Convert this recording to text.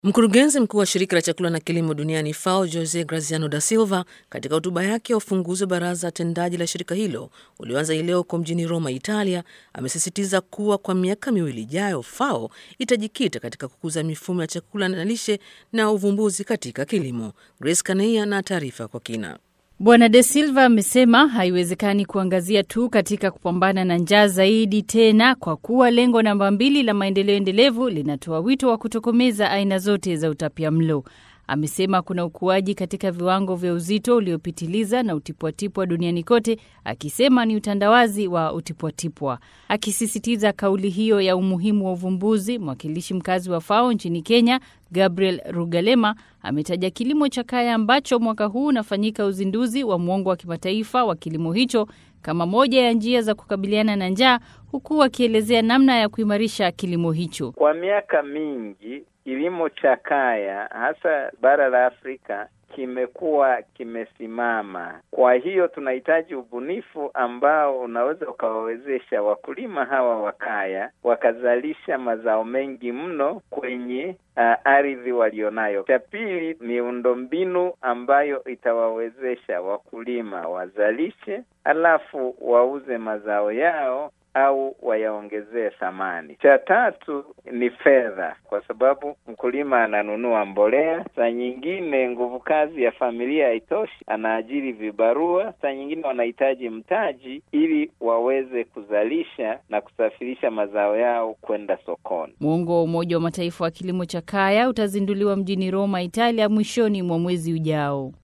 Mkurugenzi mkuu wa shirika la chakula na kilimo duniani FAO Jose Graziano da Silva katika hotuba yake ya ufunguzi wa baraza tendaji la shirika hilo ulioanza hii leo huko mjini Roma, Italia, amesisitiza kuwa kwa miaka miwili ijayo FAO itajikita katika kukuza mifumo ya chakula na lishe na uvumbuzi katika kilimo. Grace Kaneia na taarifa kwa kina. Bwana De Silva amesema haiwezekani kuangazia tu katika kupambana na njaa zaidi tena, kwa kuwa lengo namba mbili la maendeleo endelevu linatoa wito wa kutokomeza aina zote za utapia mlo. Amesema kuna ukuaji katika viwango vya uzito uliopitiliza na utipwatipwa duniani kote, akisema ni utandawazi wa utipwatipwa. Akisisitiza kauli hiyo ya umuhimu wa uvumbuzi, mwakilishi mkazi wa FAO nchini Kenya Gabriel Rugalema ametaja kilimo cha kaya ambacho mwaka huu unafanyika uzinduzi wa mwongo wa kimataifa wa kilimo hicho kama moja ya njia za kukabiliana na njaa, huku akielezea namna ya kuimarisha kilimo hicho. Kwa miaka mingi kilimo cha kaya hasa bara la Afrika kimekuwa kimesimama. Kwa hiyo tunahitaji ubunifu ambao unaweza ukawawezesha wakulima hawa wa kaya wakazalisha mazao mengi mno kwenye uh, ardhi walionayo. Cha pili, miundombinu ambayo itawawezesha wakulima wazalishe, alafu wauze mazao yao au wayaongezee thamani. Cha tatu ni fedha, kwa sababu mkulima ananunua mbolea, saa nyingine nguvu kazi ya familia haitoshi, anaajiri vibarua, saa nyingine wanahitaji mtaji ili waweze kuzalisha na kusafirisha mazao yao kwenda sokoni. Mwongo wa Umoja wa Mataifa wa kilimo cha kaya utazinduliwa mjini Roma, Italia, mwishoni mwa mwezi ujao.